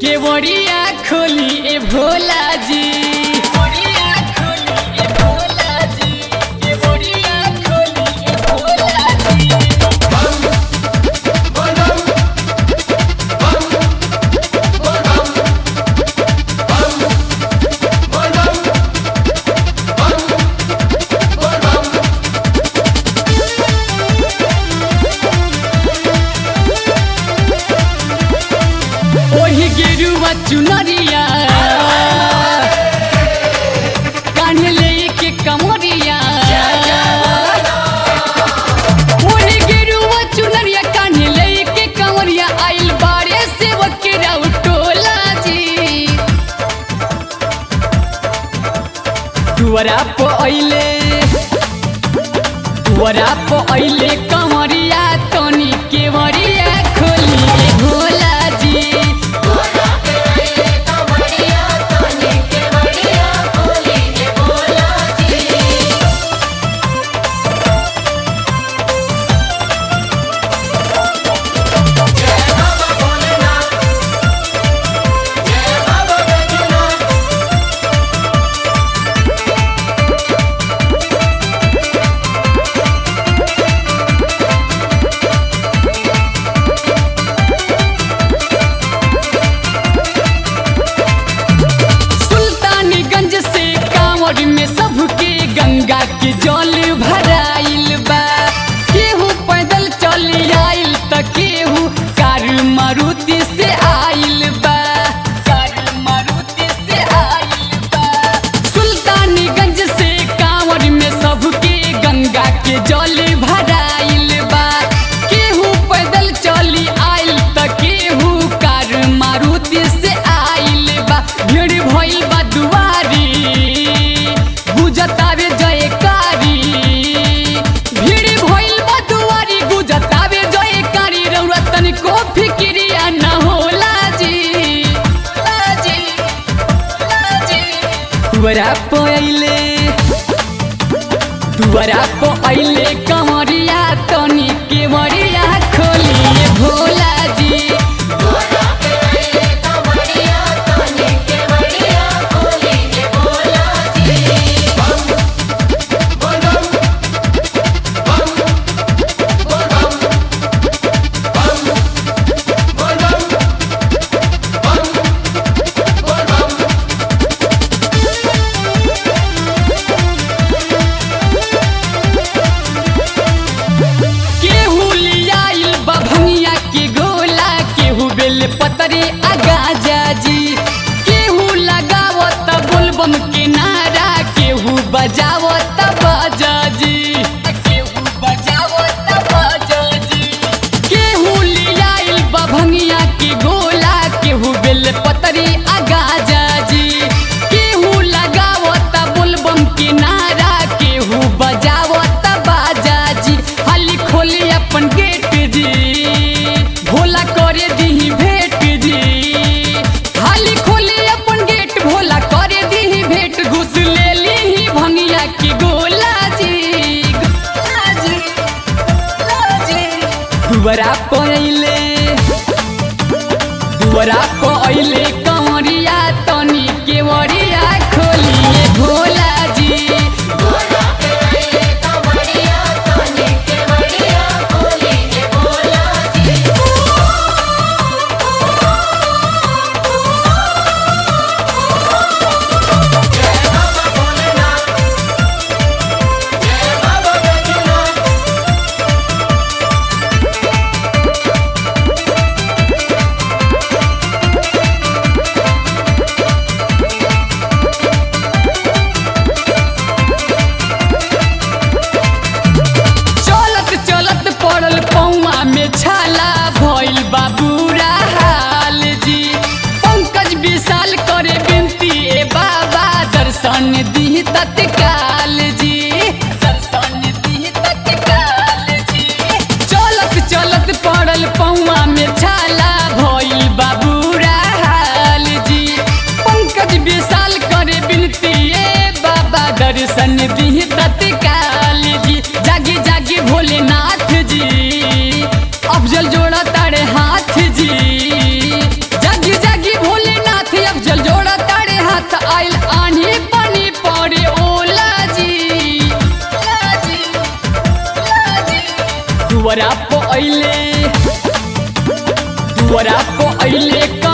केवड़िया खोली ए भोला जी केवड़िया खोली ए भोला जी केवड़िया खोली ए भोला जी ओही गेरुआ चुनरिया कान्हे लेके कमरिया ओही गेरुआ चुनरिया कान्हे लेके कमरिया आइल बारे से वकेरा उटोला जी दुआरा पे अइले दुआरा पे अइले कमरिया तनी केवरिया खोली ए भोला जी सुल्तानगंज से कांवड़ में सबके गंगा के जल भराइल बा केहू पैदल चल आइल त केहू कार मारुति से आइल बा कार मारुति से आइल बा सुल्तानगंज से कांवड़ में सबके गंगा के जल भराइल बा केहू पैदल चली आइल त केहू कार मारुति से आइल बा भीड़ भइल बा दुआरी गुजतावे जयकारी भीड़ भइल बा दुआरी गुजतावे जयकारी रउरा तनिको फिक्रिया न होला जी होला जी होला जी दुआरा पे अइले दुआरा पे अइले कमरिया तनी केवरिया खोलिए भोला जी केहू लियाइल बा भंगिया के गोला केहू बेल पतरे आगा जाजी केहू लगावत बोलबम के नारा केहू बजावत बाजाजी केहू बजावत बाजाजी केहू लियाइल बा भंगिया के गोला केहू बेल पतरे आगा जाजी केहू लगावत बोलबम के नारा केहू बजावत बाजाजी हाली खोली अपन गेट जी भोला करे दीही भेट जी हाली खोली अपन गेट भोला करे दीही भेट घुस ले लीही भंगिया की गोला जी गोला जी गोला जी दुआरा पहिले दुआरा पे अइले कंवरिया तनी केवरिया खोलिए भोला जी दुआरा पे अइले दुआरा पे अइले